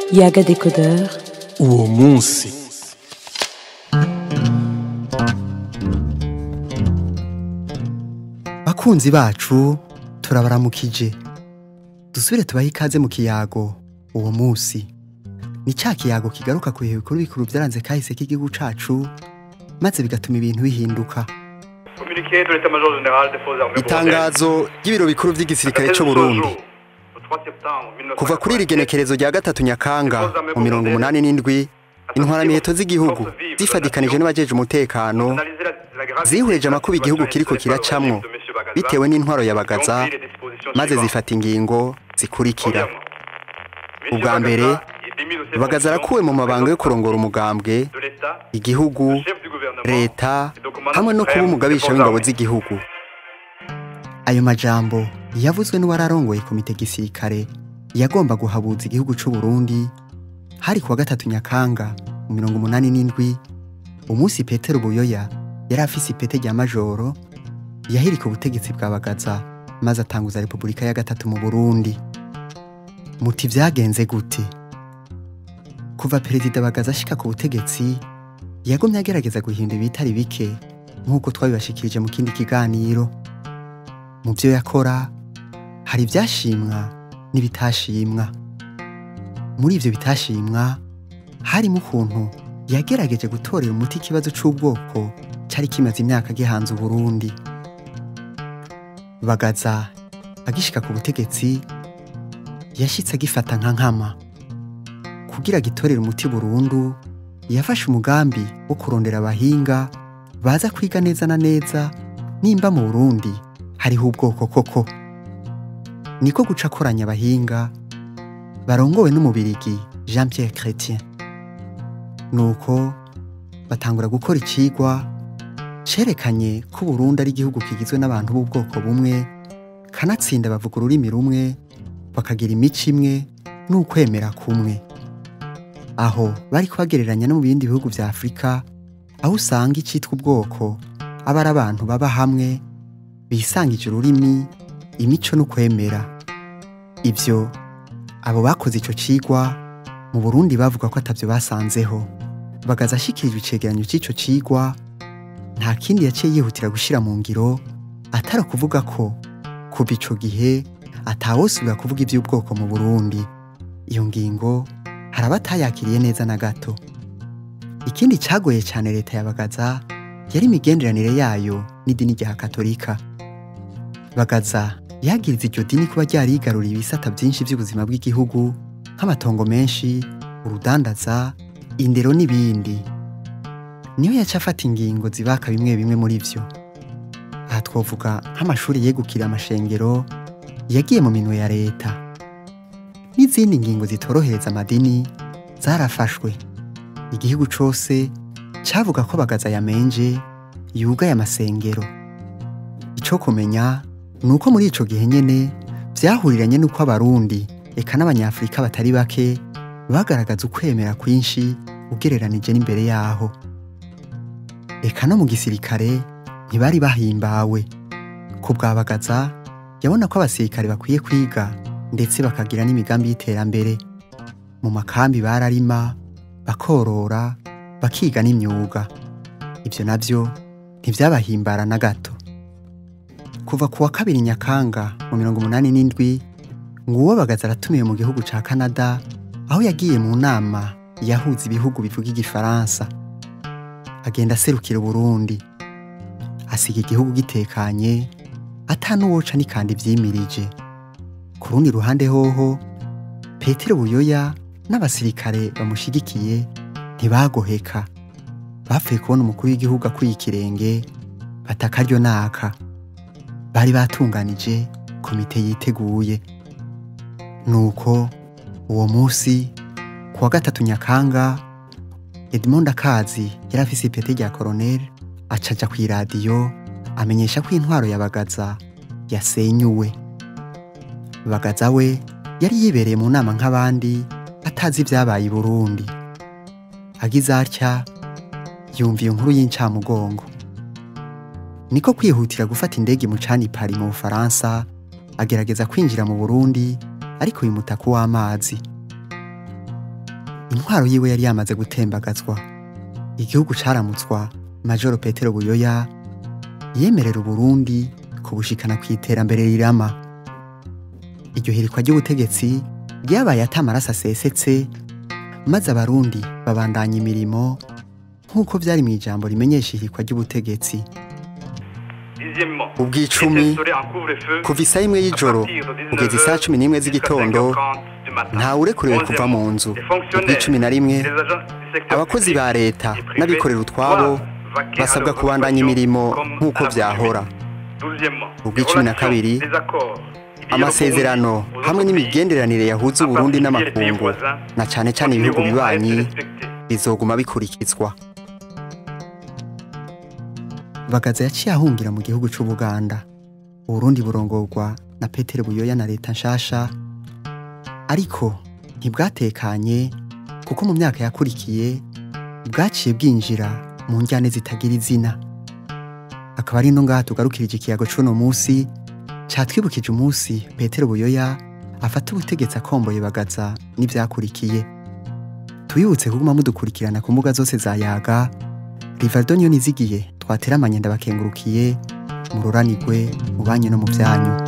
yaga décodeur uwo munsi bakunzi bacu turabaramukije dusubire tubahe ikaze mu kiyago uwo munsi ni ca kiyago kigaruka ku bihe bikuru bikuru byaranze kahise k'igihugu cacu maze bigatuma ibintu bihinduka Communiqué de l'état-major général des forces armées itangazo ry'ibiro bikuru vy'igisirikare co Burundi kuva kuri iri genekerezo rya gatatu nyakanga mu mirongo umunani n'indwi intwaramiheto z'igihugu zifadikanije n'abajeje umutekano zihurije amakuba igihugu kiriko kiracamwo bitewe n'intwaro ya bagaza maze zifata ingingo zikurikira ubwa mbere bagaza arakuwe mu mabanga yo kurongora umugambwe igihugu leta hamwe no kuba umugabisha w'ingabo z'igihugu ayo majambo yavuzwe n'uwararongoye komite gisirikare yagomba guhabuza igihugu c'u Burundi hari kuwa gatatu nyakanga mu mirongo umunani n'indwi umunsi petero buyoya yari afise ipete rya majoro yahirika ubutegetsi bwa bagaza maze atanguza repubulika ya gatatu mu burundi muti vyagenze gute kuva perezida bagaza ashika ku butegetsi yagumye agerageza guhindura ibitari bike nk'uko twabibashikirije mu kindi kiganiro mu byo yakora hari ibyashimwa n'ibitashimwa muri ibyo bitashimwa harimo ukuntu yagerageje gutorera umuti ikibazo c'ubwoko cyari kimaze imyaka gihanze uburundi bagaza agishika ku butegetsi yashitse agifata nka nkama kugira gitorere umuti burundu yafashe umugambi wo kurondera abahinga baza kwiga neza na neza nimba mu burundi hariho ubwoko koko niko guca akoranya abahinga barongowe n'umubirigi jean pierre chrétien nuko batangura gukora icigwa cerekanye ko Burundi ari igihugu kigizwe n'abantu b'ubwoko bumwe kanatsinda bavuga ururimi rumwe bakagira imico imwe n'ukwemera kumwe aho bari kubagereranya no mu bindi bihugu vya afurika aho usanga icitwa ubwoko aba ari abantu baba hamwe bisangije ururimi imico n'ukwemera ivyo abo bakoze ico cigwa mu burundi bavuga ko atavyo basanzeho bagaza ashikirijwe icegeranyo c'ico cigwa nta kindi yaciye yihutira gushira mu ngiro atari ukuvuga ko kuva ico gihe atawosubira kuvuga ivy'ubwoko mu burundi iyo ngingo hari abatayakiriye neza na gato ikindi cagoye cane leta ya bagaza yari imigenderanire yayo n'idini rya katolika bagaza yagiriza iryo dini kuba ryarigaruriye ibisata byinshi by'ubuzima bw'igihugu nk'amatongo menshi urudandaza indero n'ibindi niyo yaca afata ingingo zibaka bimwe bimwe muri vyo aha twovuga nk'amashuri yegukira amashengero yagiye mu minwe ya leta n'izindi ngingo zitorohereza amadini zarafashwe igihugu cose cavuga ko bagaza yamenje yugaye amasengero ico kumenya ni uko muri ico gihe nyene vyahuriranye n'uko abarundi eka n'abanyafurika batari bake bagaragaza ukwemera kwinshi ugereranije n'imbere yaho eka no mu gisirikare ntibari bahimbawe ku bwa bagaza yabona ko abasirikare bakwiye kwiga ndetse bakagira n'imigambi y'iterambere mu makambi bararima bakorora bakiga n'imyuga ibyo navyo ntivyabahimbara na gato kuva ku wa kabiri nyakanga mu mirongo umunani n'indwi nguwo bagaza aratumiwe mu gihugu ca canada aho yagiye mu nama yahuza ibihugu bivuga igifaransa agenda aserukira uburundi asiga igihugu gitekanye ata n'uwoca n'ikandi vyimirije ku rundi ruhande hoho petero buyoya n'abasirikare bamushigikiye ntibagoheka bapfuye kubona umukuru w'igihugu akwiye ikirenge batakaryo naka bari batunganije komite yiteguye nuko uwo munsi ku wa gatatu nyakanga edmond akazi yari afise ipete rya koroneli acaja kw'iradiyo amenyesha ko intwaro ya bagaza yasenyuwe bagaza we yari yibereye mu nama nk'abandi atazi ibyabaye i burundi agize atya yumva iyo nkuru y'incamugongo niko kwihutira gufata indege mucani pari mu bufaransa agerageza kwinjira mu burundi ariko bimuta ku w'amazi intwaro yiwe yari yamaze gutembagazwa igihugu caramutswa majoro petero buyoya yemerera uburundi kubushikana ku iterambere rirama iryo hirikwa ry'ubutegetsi ryabaye ata amaraso asesetse maze abarundi babandanya imirimo nk'uko vyari mu ijambo rimenyesha ihirikwa ry'ubutegetsi Dixièmement, ubwicumi il s'instaurait un couvre-feu kuva isaha imwe y'ijoro à partir de kugeza 19 isaha cumi n'imwe jusqu'à z'igitondo 5h30 du matin. ntawurekuriwe kuva mu nzu ubw'icumi na rimwe abakozi ba leta n'abikorera utwabo basabwa kubandanya imirimo nk'uko vyahora ubw'icumi na kabiri amasezerano hamwe n'imigenderanire yahuza uburundi n'amakungu na cane cane ibihugu bibanyi bizoguma bikurikizwa bagaza yaciye ahungira mu gihugu c'ubuganda uburundi burongorwa na petero buyoya na leta nshasha ariko ntibwatekanye kuko mu myaka yakurikiye bwaciye bwinjira mu njyane zitagira izina akaba ari no ngaha tugarukirije ikiyago c'uno musi catwibukije umunsi petero buyoya afata ubutegetsi akomboye bagaza n'ivyakurikiye tubibutse kuguma mudukurikirana ku mbuga zose za yaga rivaldo niyo nizigiye twateramanye ndabakengurukiye mururanirwe mu banyu no mu vyanyu